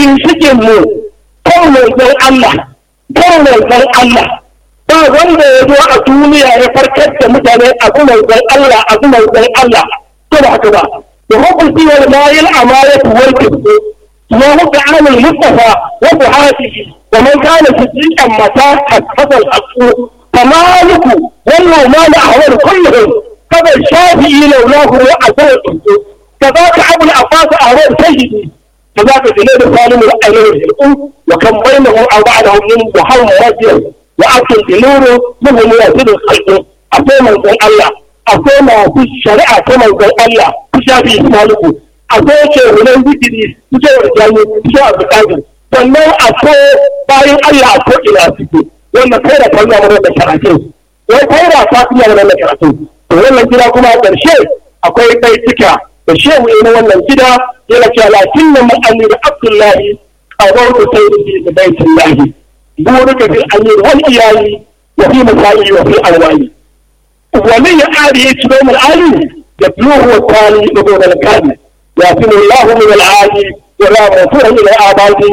ginshikin mu kan manzon Allah kan manzon Allah ba wanda ya zo a duniya ya farkar da mutane abu manzon Allah abu manzon Allah to ba haka ba da hukunci wal mayil amayatu wal kibbu ma hukunci amul mustafa wa buhatihi wa man kana siddiqan mata hasal aqu فمالك والله ما نحور كلهم كذا الشافعي لولاه وعزوه كذاك ابو العباس اهوال سيدي كذاك جنيد سالم الأيام الأم وكم بينه أو بعده من محمد رجل وأكل بنوره منه يزيد الخلق أقوم من الله أقوم في الشريعة كما يقول الله كشافي مالك أقوم شيء من ذكري كشاف الجاني كشاف القادر sannan a so bayan Allah a ko ina suke wannan kai da kai mana da karatu wai kai da ka kuma mana da karatu to wannan gida kuma a ƙarshe akwai kai cika da shehu ne wannan gida yana cewa lakin nan ma'amir abdullahi a wani sai da baitin lahi burika fil amir wal iyali wa fi masali wa fi alwali wani ya ari ya ci domin ali da biyuhu wa tali da gobe da kani ya fi mullahu min al'ali wa la mafura ila abadi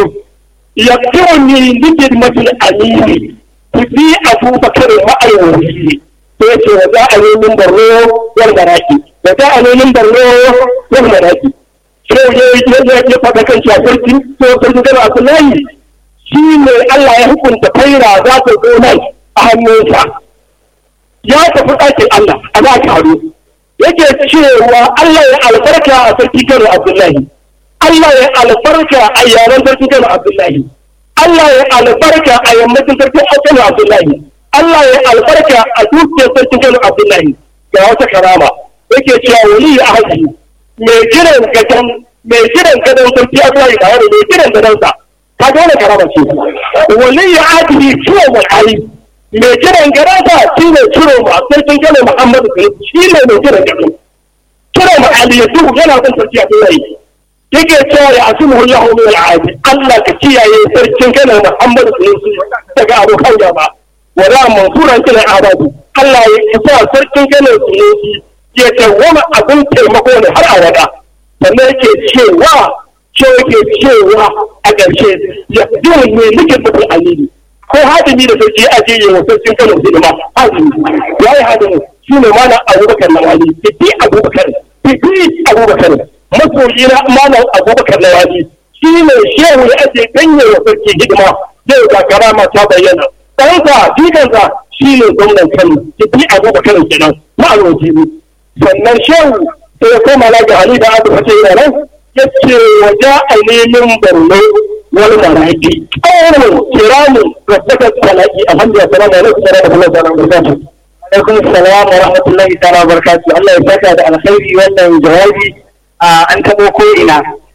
yaktuni likidmatil amiri fi abubakar ma'ayyuri sai ce wa za a yi min barno wal maraki da za a yi min barno wal maraki sai ya ya ya faɗa kan cewa sarki ko sarki gaba Abdullahi shi ne Allah ya hukunta faira za ta zo nan a hannunsa ya tafi ɗakin Allah a za ka haru yake cewa Allah ya albarka a sarki Kano Abdullahi Allah ya albarka a yaran sarki Kano Abdullahi Allah ya albarka a yammacin sarki Kano Abdullahi Allah ya albarka a dukiyar sarki Kano Abdullahi ga wata karama yake cewa wali ya haji mai kiran gadan mai kiran gadan sarki Abdullahi da wani mai kiran gadan sa ka ga wani karama ce wali ya haji ciwo mai hali mai kiran gadan sa shi ne ciro ma sarkin Kano Muhammadu shi ne mai kiran gadan ciro ma hali ya duhu yana son sarki Abdullahi yake cewa ya asimu Allah min al'adi Allah ka kiyaye sarkin Kano Muhammadu daga abokan gaba wala mansuran kila abadi Allah ya sa sarkin Kano Sunusi ya tawama abin taimako ne har a wada sannan yake cewa ce yake cewa a ƙarshe ya dole ne nake mutum alili ko hadimi da sarki aje yi wa sarkin Kano hidima hadimi ya yi hadimi shi ne mana Abubakar Lawali fi Abubakar fi Abubakar masoyi na malam Abubakar Lawali shi ne shehu ya aje ganye wa sarki hidima zai ga karama ta bayyana ɗansa jikansa shi ne gwamnan kano tafi abubakar kenan ma'aroji ne sannan shehu sai ya koma na ga ali da abu fata yana nan ya ce waje a nemin borno wani maraki ƙaunin kiramu da saka talaki a hamdiya salamu alaikum wa rahmatullahi wa barakatuh alaikum salam wa rahmatullahi wa barakatuh Allah ya saka da alkhairi wannan jawabi an tabo ko ina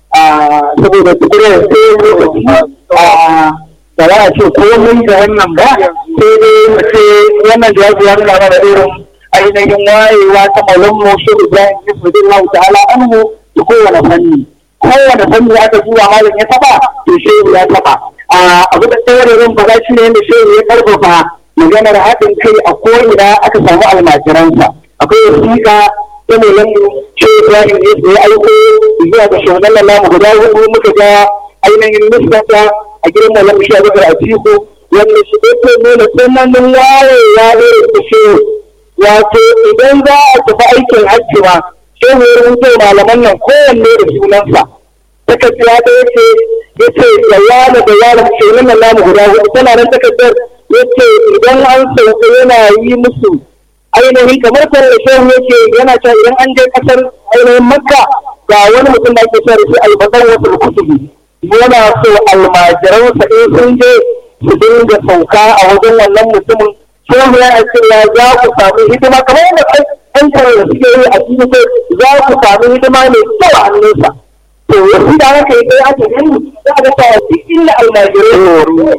saboda tukurar sai ba za a ce komai da wannan ba sai dai mu ce wannan jawabi ya nuna mana irin ainihin wayewa ta malon mu shi Ibrahim Ismail Allah ta'ala anhu da kowane fanni kowane fanni aka zuwa malam ya taba to shehu ya taba a abu da tsawarin ba za shi ne da shehu ya karfafa maganar haɗin kai a ko'ina aka samu almajiransa akwai wasiƙa ta malon mu shi Ibrahim ya aiko zuwa ga shugaban lamu guda hudu muka ga ainihin nuskata a gidan malam shi abubakar a ciko wanda shi yake nuna tsananin wayewa irin da shi wato idan za a tafi aikin hajji ma shehu ya rubuta malaman nan kowanne da sunansa takarda ta yace yace da yana da yana shehu nan namu guda hudu tana nan takardar yace idan an sauka yana yi musu ainihin kamar kan da shehu yake yana cewa idan an je kasar ainihin makka ga wani mutum da ake cewa da shi albadan wasu kutubi yana so almajiransa in sun je su dinga sauka a wajen wannan mutumin sai ya ce ya za ku samu hidima kamar yadda ɗan kare da suke yi a cikin sai za ku samu hidima mai kyau a hannunsa to yanzu da haka yi kai ake gani za a ga cewa duk inda almajirai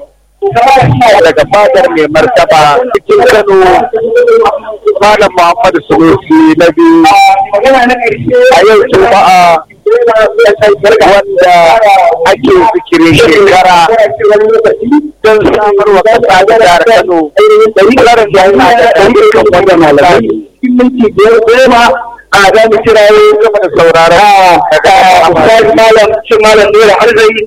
daga fadar mai martaba cikin kano malam muhammadu sunusi na biyu a yau juma'a wanda ake zikirin shekara don samar wa kasa da jihar kano tsarin da yana da ɗaukan wanda malamai minti biyar goma a za mu kirayo gaba da saurara daga malam cin malam nura arzai